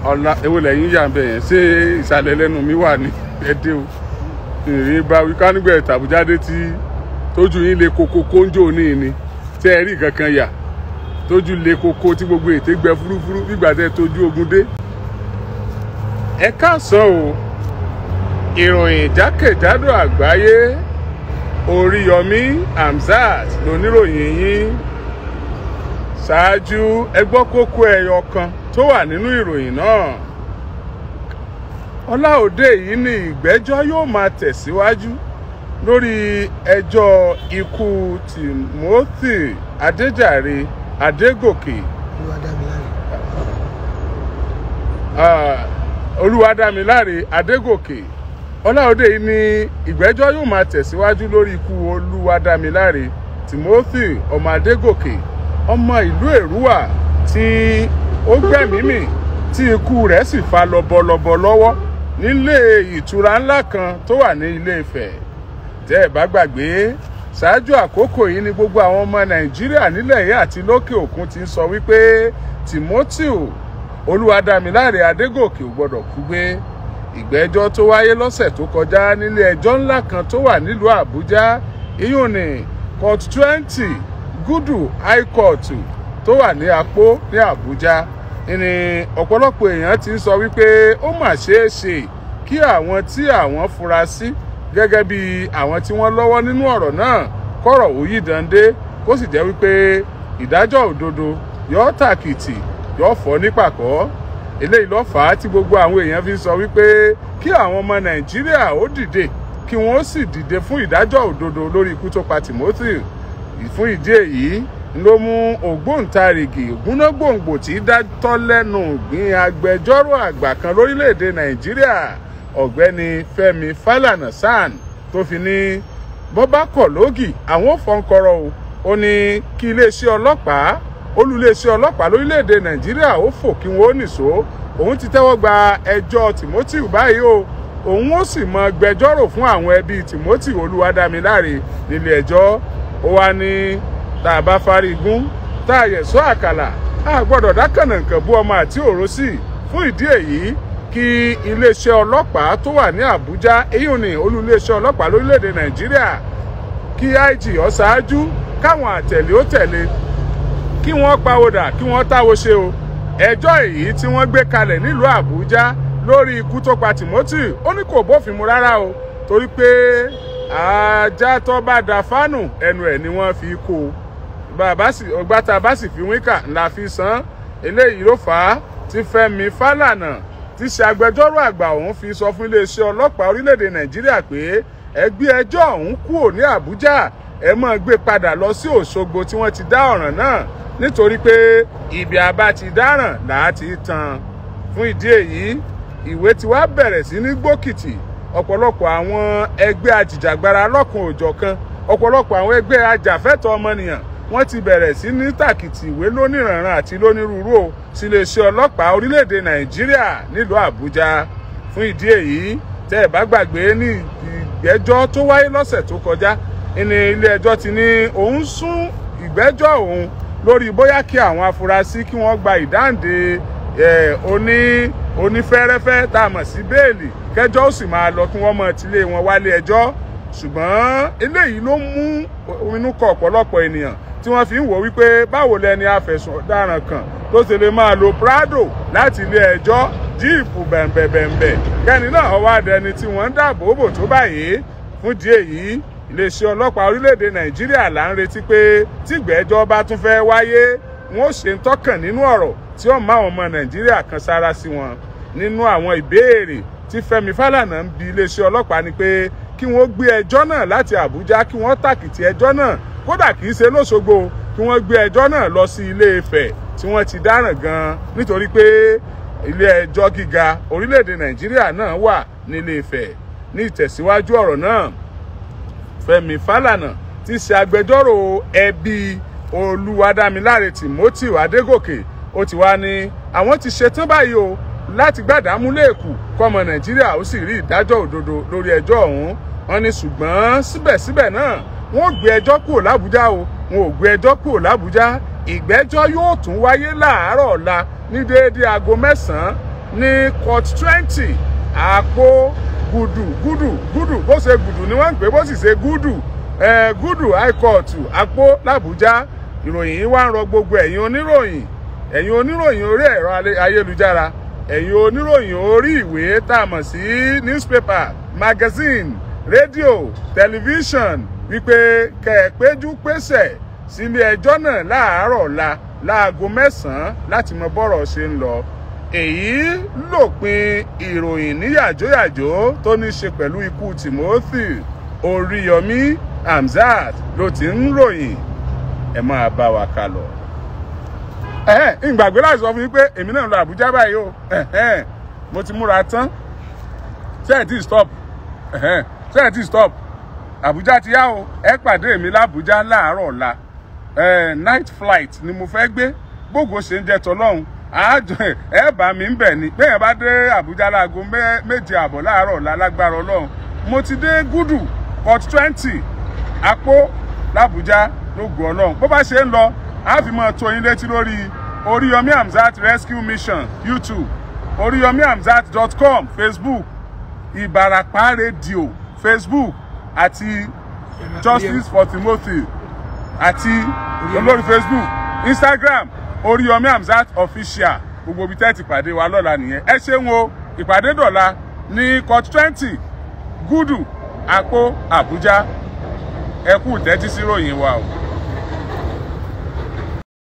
ọ̀la ewo lẹ́yìn yà ń bẹ̀ yẹn ṣé ìsàlẹ̀ lẹ́nu mi wà ní ẹdẹ o ìrìn bá wí kánígbẹ̀ tàbújáde tí tójú yín le koko kóńjó ní ni tẹ́ ẹ rí kankan yà tójú le koko tí gbogbo ètè gbẹ fúrúfúrú nígbà tẹ́ tójú ogun dé. ẹ káàsán o ìròyìn jákèjádò àgbáyé oríyọmí hamzat lóníròyìn yín ṣáájú ẹ gbọ́ kókó ẹyọ kan tó wà nínú ìròyìn náà ọláòdé yìí ní ìgbẹ́jọ́ yóò máa tẹ̀síwájú lórí ẹjọ́ ikú timothy adéjàre adégòkè olúwadámiláre adégòkè ọláòdé yìí ní ìgbẹ́jọ́ yóò máa tẹ̀síwájú lórí ikú olúwadámiláre timothy ọmọ adégòkè ọmọ ìlú èrúwà tí ó gbẹ̀mímì tí ikú rẹ̀ sì fa lọ́bọ̀lọ́bọ̀ lọ́wọ́ nílé ìtura ńlá kan tó wà ní ilé Ifẹ̀ tẹ́ ẹ̀ bá gbàgbé ṣáájú àkókò yìí ni gbogbo àwọn ọmọ Nàìjíríà nílẹ̀ yìí àti lókè òkun ti ń sọ wípé Timothy Olúwadámiláre Adégòkè ò gbọdọ̀ kú gbé ìgbẹ́jọ́ tó wáyé lọ́sẹ̀ tó kọjá nílé ẹjọ́ ńlá kan tó wà nílùú Àbújá iyùn ní court twenty Gúdù High Court tó wà ní Apó ní Àbújá ni ọ̀pọ̀lọpọ̀ èèyàn ti ń sọ wípé ó mà ṣeé ṣe kí àwọn tí àwọn fura sí gẹ́gẹ́ bí àwọn tí wọ́n lọ́wọ́ nínú ọ̀rọ̀ náà kọ̀rọ̀ òyì dande kó sì jẹ́ wípé ìdájọ́ òdodo yóò tàkìtì yóò fọ́ nípàkọ́ eléyìí ló fà á tí gbogbo àwọn èèyàn fi sọ wípé kí àwọn ọmọ Nàìjíríà ó dìde kí wọ́n sì dìde fún ìdájọ́ òdodo lórí ikú tó pa Timothy fún ìdí èyí ló mú ògbóǹtarìgì ògúnnágbòǹgbò tí dátọ́ lẹ́nu gbin agbẹjọ́rò àgbà kan lórílẹ̀‐èdè nàìjíríà ọ̀gbẹ́ni fẹ́mi fálànà sàn tó fi ní bọ́bá kọ̀ lógì àwọn fọ́nkọrọ o ó ní kí iléeṣẹ́ ọlọ́pàá olùléeṣẹ́ ọlọ́pàá lórílẹ̀‐èdè nàìjíríà ó fò kí wọ́n ó nìṣó òun ti tẹ́wọ́ gba ẹjọ́ timothy báyìí o òun ó sì mọ gbẹjọ́rò fún àwọn ẹbí timothy olúwadámiláre nílé ẹjọ́ ó wá ní tá a bá fárí gún tá a yẹ̀ sọ àkàlà a gbọ́dọ̀ dákànnà nǹkan bú ọmọ àti òró sí i fún ìdí èyí kí iléeṣẹ́ ọlọ́pàá tó wà ní àbújá èyí ni olú iléeṣẹ́ ọlọ́pàá lórílẹ̀‐èdè nàìjíríà kí ig ó ṣáájú káwọn àtẹ̀lé ó tẹ̀lé kí wọ́n pawódà kí wọ́n táwo ṣe o ẹjọ́ èyí tí wọ́n gbé kalẹ̀ nílùú àbújá lórí ikú tó pa timothy ó ní kò bófin mu rárá o torí pé ajá tó bá da fánù ẹnu ẹ̀ ni wọ́n fi kó o bàbá sì ọgbà tá a bá sì fi wíkà ńlá fi san eléyìí ló fà á tí Fẹ́mi Fálànà ti ṣe agbẹjọ́rò àgbà òun fi sọ fún iléeṣẹ́ ọlọ́pàá orílẹ̀-èdè Nàìjíríà pé ẹgbẹ́ ẹjọ́ ọ̀hún kúrò ní Àbújá ẹ máa gbé padà lọ sí Òṣogbo tí wọ́n ti dá ọ̀ràn náà nítorí pé ibi àbá ti dáràn làá ti tan fún ìdí èyí ìwé tí wàá bẹ̀rẹ̀ sí ní gbókìtì ọ̀pọ̀lọpọ̀ àwọn ẹgbẹ́ ajìjàgbara lọ́kùn òjọ̀kan ọ̀pọ̀lọpọ̀ àwọn ẹgbẹ́ ajàfẹ́tọ̀ọ́ ọmọnìyàn wọ́n ti bẹ̀rẹ̀ sí ní tàkìtì ìwé lóníranran àti lónírúurú o sí iléeṣẹ́ ọlọ́pàá orílẹ̀-èdè nàìjíríà nílùú àbújá fún ìdí èyí tẹ́ ẹ̀ bá gbàgbé ní ìgbẹ́jọ́ tó wáyé lọ́sẹ̀ tó kọjá ní ilé ẹjọ́ ti ní òun sún ìgbẹ́jọ́ òun lórí bóyá kí àwọn afurasí kí wọ́n gba ìdáǹdè oní onífẹ́rẹ́fẹ́ tá a mọ̀ sí bẹ́ẹ̀lì kẹjọ́ ó sì máa lọ kí wọ́n mọ̀ tilé wọn wálé ẹjọ́ ṣùgbọ́n eléyìí ló mú inú kọ ọ̀pọ̀lọpọ̀ ènìyàn tí wọ́n fi ń wò wípé báwo lẹni afẹ̀sùn ọ̀daràn kan tó ṣe lè máa lo prado láti ilé ẹjọ́ jíìpù bẹ̀m̀bẹ̀bẹ̀m̀bẹ̀ kẹ́ni náà wá dẹni tí wọ́n ń dáàbò bò tó báyìí fún díẹ̀ yìí iléeṣẹ́ ọlọ́pàá orílẹ̀-èdè nàìjíríà là ń retí pé tígbẹ́jọ́ bá tún fẹ́ wáyé wọn ó ṣe ń tọ́kàn nínú ọ̀rọ̀ tí ó máa wọn ọmọ nàìjíríà kan sára sí wọn nínú àwọn ìbéèrè tí fẹ́mi fálànà ń bi iléeṣẹ́ ọlọ́pàá ni pé kí wọ́n gbé ẹjọ́ náà láti àbújá kí wọ́n tàkìtì ẹjọ́ náà kódà kì í ṣe lóṣogbo kí wọ́n gbé ẹjọ́ náà lọ sí ilé ifẹ̀ tí wọ́n ti dáràn gan-an nítorí pé ilé ẹjọ́ gíga orílẹ̀-èdè nàìjíríà náà wà nílé ifẹ̀ ní ìtẹ̀síwájú ọ̀rọ̀ náà fẹ́mi fálànà ti ṣe agbẹjọ́rò ẹbí olúwadámiláre timothy adégòkè ó ti wá ní àwọn ti ṣetán báyìí o láti gbàdámú lẹ́ẹ̀kù kọ́mọ nàìjíríà ó sì rí ìdájọ́ òdodo lórí ẹjọ́ ọ̀hún wọn ní ṣùgbọ́n síbẹ̀síbẹ̀ náà wọn ò gbé ẹjọ́ kúrò lábújá o wọn ò gbé ẹjọ́ kúrò lábújá ìgbẹ́jọ́ yóò tún wáyé láàárọ̀ ọ̀la ní déédéé aago mẹ́sàn-án ní court twenty àpò gùdù gùdù gùdù bó ṣe gùdù ni wọ́n ń pè bó sì ṣe gùdù eh, gùdù high court àpò làbújá ìròyìn yìí wá ń rọ gbogbo ẹ̀yin oníròyìn ẹ̀yin oníròyìn orí ẹ̀rọ ayélujára ẹ̀yin oníròyìn orí ìwé tá a mọ̀ sí newspaper magazine rédíò tẹlifíṣàn wípé kẹ̀ẹ́péjú pèsè sílé ẹjọ́ náà láàárọ̀ ọ̀la láago mẹ́sàn-án láti mọ bọ́rọ̀ ṣe ń lọ èyí lòpin ìròyìn ní yàjóyàjó tó ní ṣe pẹ̀lú ikú timothy oríyọmí hamzat ló ti ń ròyìn ẹ máa bá wa ká lọ. ẹ̀hẹ́n ìgbàgbé láti sọ fún yín pé èmi náà ń lọ àbújá báyìí o ẹ̀hẹ́n mo ti múra tán ṣé ẹ̀ tí stop ẹ̀hẹ́n ṣé ẹ̀ tí stop àbújá ti yá o ẹ pàdé mi lábújá láàárọ̀ ọ̀la night flight ni mo fẹ́ gbé gbogbo ṣe ń jẹ tọlọ́hún àjọ ẹ bá mi ń bẹ̀ ni bẹ́ẹ̀ bá dé àbújá láago méje àbọ̀ láàárọ̀ ọ̀la lágbára ọlọ́run mo ti dé gúdù port twenty àpò làbújá lóògùn ọlọ́run bó bá ṣe ń lọ a fi máa tó yín létí lórí oríyọmí hamzat rescue mission youtube oríyọmí hamzat dot com facebook ìbàràpá rédíò facebook àti justice for timothy àti olórí facebook instagram oríyọmí hamzat official gbogbo ibi tẹ́ ti pàdé wa lọ́la nìyẹn ẹ ṣeun o ìpàdé dọ̀la ní court twenty gúdù àpò àbújá ẹ kú tẹ́tí sí ròyìn wa o.